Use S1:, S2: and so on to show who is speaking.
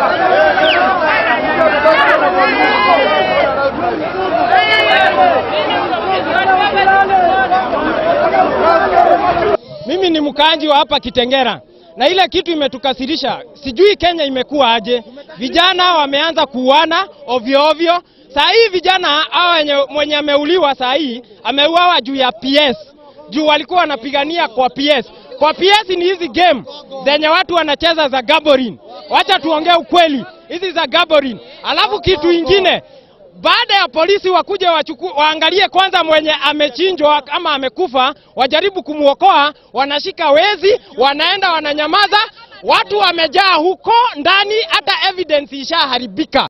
S1: Mimi ni mkaanji wa hapa Kitengera na ile kitu imetukasirisha, sijui Kenya imekuwa aje. Vijana wameanza kuuana ovyo ovyo. Saa hii vijana hao wenye mwenye ameuliwa saa hii ameuawa juu ya PS, juu walikuwa wanapigania kwa PS. Kwa PS ni hizi game zenye watu wanacheza za gaborin. Wacha tuongee ukweli, hizi za gaborin. Alafu kitu ingine baada ya polisi wakuje wachuku, waangalie kwanza mwenye amechinjwa ama amekufa, wajaribu kumwokoa, wanashika wezi, wanaenda wananyamaza, watu wamejaa huko ndani, hata evidence ishaharibika.